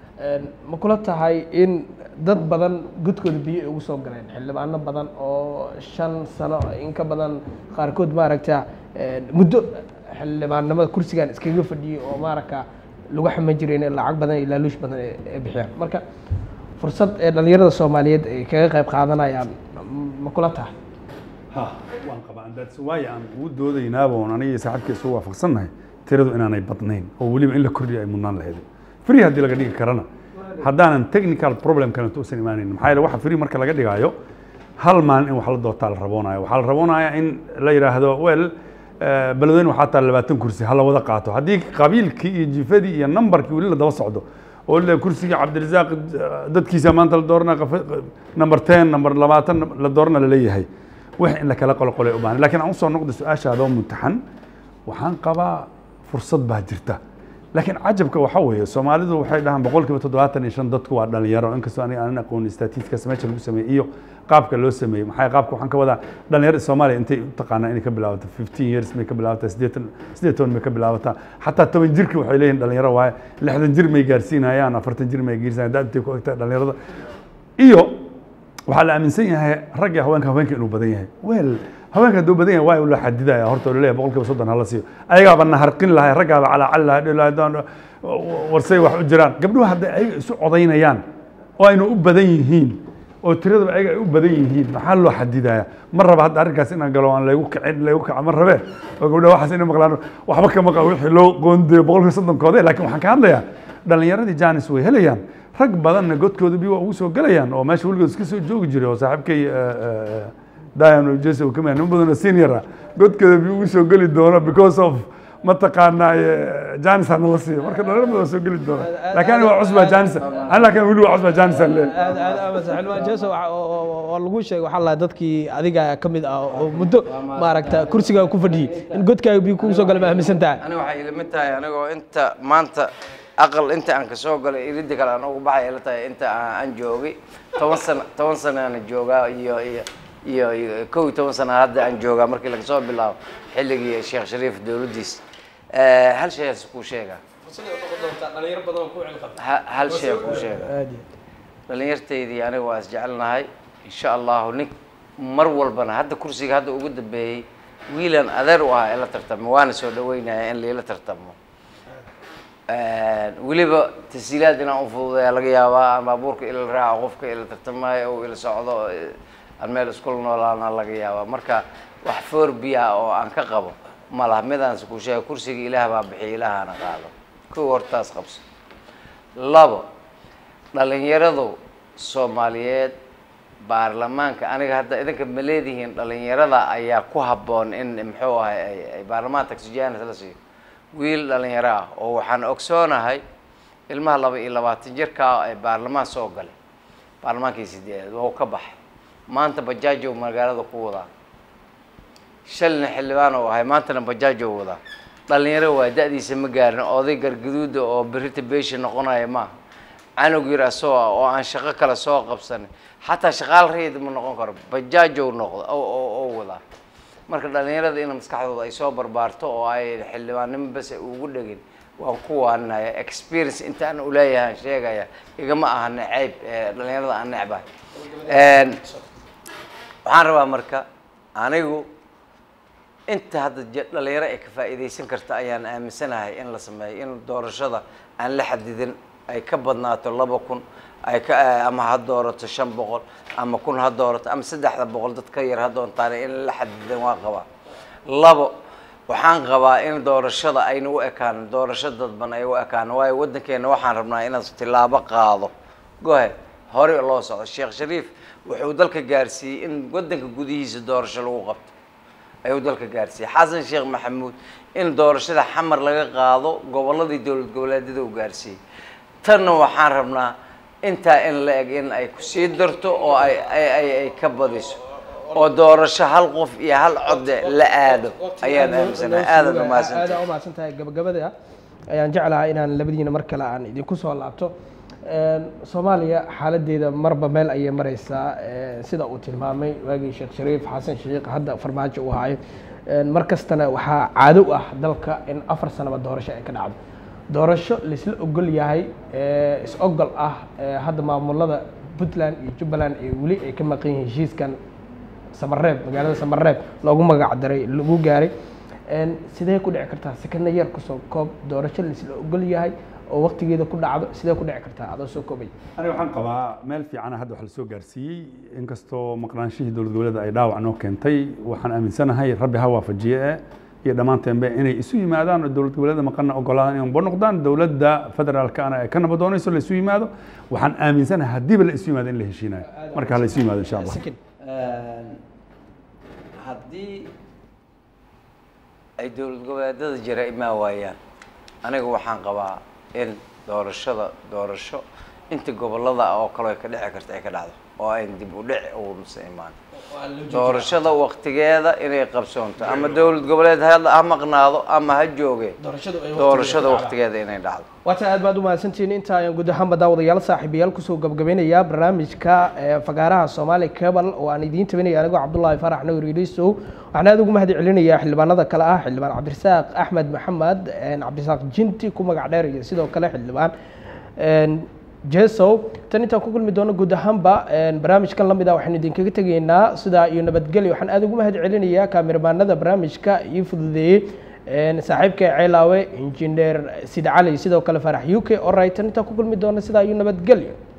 ma kula tahay in dad badan godkooda biyo ay ugu soo galeen xildhibaano badan oo shan sano in ka badan qaarkood maaragta muddo xildhibaannimada kursigan iskaga fadhiyey oo maaragta lagu xaman jiray in lacag badan iyo laaluush badan ay bixiyaan marka fursad ee dhalinyarada soomaaliyeed ay kaga qayb qaadanayaan ma kula tahay ha waan qabaa that's why aan ugu doodaynaaba oon aniga iyo saaxiibkii isu waafaqsannahay tiradu inaanay badnayn oo weliba in la kordhiyo ay mudnaan lahayd free haddii laga dhigi karana haddaanan technical problem kalenta usan imaanayn maxaa yeele waxa free marka laga dhigaayo hal maalin in wax la doortaa la raboonayo waxaa la raboonaya in la yidhaahdo well eh, beledweyne waxaa taa labaatan kursi ha la wada qaato haddii qabiilkii iyo jifadii iyo nambarkii weli la daba socdo oo la kursigii cabdirasaaq eh, dadkiisa maanta la doorana number ten number labaatan la doorana laleeyahay wax in la kala qolqolay u baahan laakiin aan usoo noqda su-aashaadoo mutaxan waxaan qabaa fursad baa jirta laakiin cajabka waxa weeye soomaalidu waxay dhahaan boqolkiiba toddobaatan iyo shan dadku waa dhalinyaro inkastoo aniga aanan aqoon statistikas meesha lagu sameeyey iyo qaabka loo sameeyey maxaa qaabka waxaan ka wadaa dhalinyarada soomaaliya intay u taqaanaa inay ka bilaabato fifteen years may ka bilaabataa siddeetan siddeed toban may ka bilaabataa xataa toban jirki waxay leeyihin dhalinyaro waaye lixdan jir may gaarsiinayaan afartan jir may gaarsiinayaan da intay ku egtaa dhalinyarada iyo waxaa la aaminsan yahay rag iyo haweenka haweenka inuu badan yahay wel haweenka hadduu badan yahay waa la xadidaya horta oo laleeyahay boqolkiiba soddon hala siiyo ayagaaba naharqin lahay raggaaba calaacali lahay dhihi lahay doon warsay wax u jiraan gabdhuhu hadday ayaga isu codaynayaan oo aynu u badan yihiin oo tiradaba ayaga ay u badan yihiin maxaa loo xadidaya ma raba hadda arrinkaas inaan galo aan laygu kicin laygu kaca ma rabe oo gabdhaha waxaas inay maqlaan waxba ka maqa wixii loo qoondeeyo boqolkiiba soddonkooda laakiin waxaan ka hadlayaa dhalinyaradii janis way helayaan rag badanna godkooda bi waa ugu soo gelayaan oo meesha weligood iska soo joogi jiray oo saaxiibkay dian jese uu kamid nin badanoo senior ah godkooda bi ugu soo geli doono because of mataqaanaa janis hana la siiyo marka dhalinyaro badan waa soo geli doona laakiin aniga waa cusbaa janis ani laakiin weli waa cusbaa janis aan leeyahay aad aad aad xildhibaan jeso waa lagu sheegay waxaa lahaa dadkii adiga ka mid ah oo muddo maaragta kursigaa ku fadhiyey in godkaaga biyo kugu soo gala ma aaminsan tahay aniga waxay ila mid tahay anigoo inta maanta aqal inta aan kasoo galay iridda kale aan ugu baxay ila tahay inta aan aan joogay toban sano toban sanaana joogaa iyo iyo iyo iyo kow iyo toban sana hadda aan joogaa markii laga soo bilaabo xilligii sheekh shariif dowladdiis hal shay aan kuu sheegaa Ha- hal shay aan kuu sheegaa aad iyo dhalinyartaydii aniga waa isjecelnahay insha allahu nin mar walbana hadda kursiga hadda ugu dambeeyey wiilan adeer u ahaa ila tartamo waana soo dhaweynaya in liila tartamo weliba tasiilaad inaan ufududeeya laga yaabaa aan baabuurka ila raaco qofka ila tartamayo oo ila socdo eh, aan meel iskula noolaana laga yaabaa marka wax foorbiya oo aan ka qabo ma laha midaanse ku sheega kursiga ilaah baa bixiya ilaahana qaado kow hortaas qabso labo dhalinyaradu soomaaliyeed baarlamaanka aniga hadda idinka ma leedihiin dhalinyarada ayaa ku habboon in muxuu ahay ay- ay baarlamaanka taksijanis la siiyo wiil dhalinyaro ah oo waxaan ogsoonahay ilmaha laba iyo labaatan jirkaa ee baarlamaan soo galay baarlamaankii sideedaad waa uu ka baxay maanta bajaajow magaalada ku wadaa shalina xildhibaan oo ahay maantana bajaajow wadaa dhalinyaro waa da-diisa ma gaarin oday gargaduuda oo berita beesha noqonaya maaha canug yar asoo ah oo aan shaqo kale soo qabsanin xataa shaqaal rayid ma noqon karo bajaajow noqda oo oo- oo wadaa marka dhalinyarada in maskaxdooda ay soo barbaarto oo ay xildhibaannimo bas ay ugu dhegin waan ku waanaya experience intaan uleeyahan sheegaya igama aha necayb ee dhalinyarada aan necbahay waxaan rabaa marka anigu inta hadda je- dhalinyaro ay ka faa'iidaysan karta ayaan aaminsanahay in la sameeyo in doorashada aan la xadidin ay ka badnaato laba kun ay ka ama ha doorato shan boqol ama kun ha doorato ama saddexda boqol dad ka yar ha doontaan in la xadidin waa qabaa labo waxaan qabaa in doorashada ayna u ekaan doorasho dadban ay u ekaan waayo waddankeena waxaan rabnaa inaan tilaabo qaado gohe hore loo socdo sheekh shariif wuxuu dalka gaarsiiyey in waddanka gudihiisa doorasho lagu qabto ayuu dalka gaarsiiyey xasan sheekh maxamuud in doorashada xamar laga qaado gobolladii dowlad goboleedyada uu gaarsiiyey tanna waxaan rabnaa intaa in la eg in ay kusii darto oo ay ay ay ay ka badiso oo doorasho hal qof iyo hal code la aado ayaan aaminsanahay aadan umahadsantahay aad umahadsan tahay gabagabada ayaan jeclahaa inaan labadiina mar kale aan idinku soo laabto soomaaliya xaaladeeda marba meel ayay mareysaa sida uu tilmaamay waagii sheekh shariif xasan sheekh hadda farmaajo uu haayo mar kastana waxaa caado u ah dalka in afar sanaba doorasho ay ka dhacdo doorasho laisla ogol yahay is ogol ah hadda maamulada puntland iyo jubbaland ee weli ay ka maqan yihiin heshiiskan samareeb magaalada samareeb loogu magac daray lagu gaaray sidee ku dhici kartaa sekana yar kusoo koob doorasho laisla ogol yahay oo waqtigeeda ku dhacdo sidee ku dhici kartaa adoo soo koobay aniga waxaan qabaa meel fiicana hadda wax lasoo gaarsiiyey inkastoo maqnaanshihii dowlad goboleeda ay dhaawac noo keentay waxaan aaminsanahay rabbi ha waafajiye e iyo dhammaanteenbe inay isu yimaadaan oo dowlad goboleeda maqana ogolaadaan inay bo noqdaan dowladda federaalkana ay ka nabadoonayso la isu yimaado waxaan aaminsanahay haddiiba la isu yimaado in la heshiinayo marka ha la isu yimaado insha allah Sakin. haddii ay dowlad goboleedyada jira imaa waayaan aniga waxaan qabaa in doorashada doorasho inta gobolada oo kale ay ka dhici karta ay ka dhacdo oo ayn dib u dhici uusa imaan doorashada waktigeeda inay qabsoonto ama dowlad goboleed ha ha maqnaado ama ha jooge doorashadu ay doorashada waqtigeeda waktigeeda inay dhacdo waata aad baad u mahadsantihiin inta ayaan guud ahaanba daawadayaal saaxiibayaal kusoo gabagabeynayaa barnaamijka ee fagaaraha soomaali cable oo aan idiin tabinaya anigoo cabdullaahi farax nawir ilisow waxaan aad ugu mahad celinayaa xildhibaanada kale ah xildhibaan cabdirasaaq axmed maxamed cabdirasaaq jinti ku magac dheer iyo sidoo kale xildhibaan jesow tan intaan ku kulmi doono guud ahaanba barnaamijkan lamid ah waxaynu idinkaga tegaynaa sidaa iyo nabadgelyo waxaan aad ugu mahad celinayaa kaamirabaanada barnaamijka ii fududeeyey saaxiibka ceelaawe injineer sid cali sidoo kale farax u k oray tan intaan ku kulmi doono sidaa iyo nabadgelyo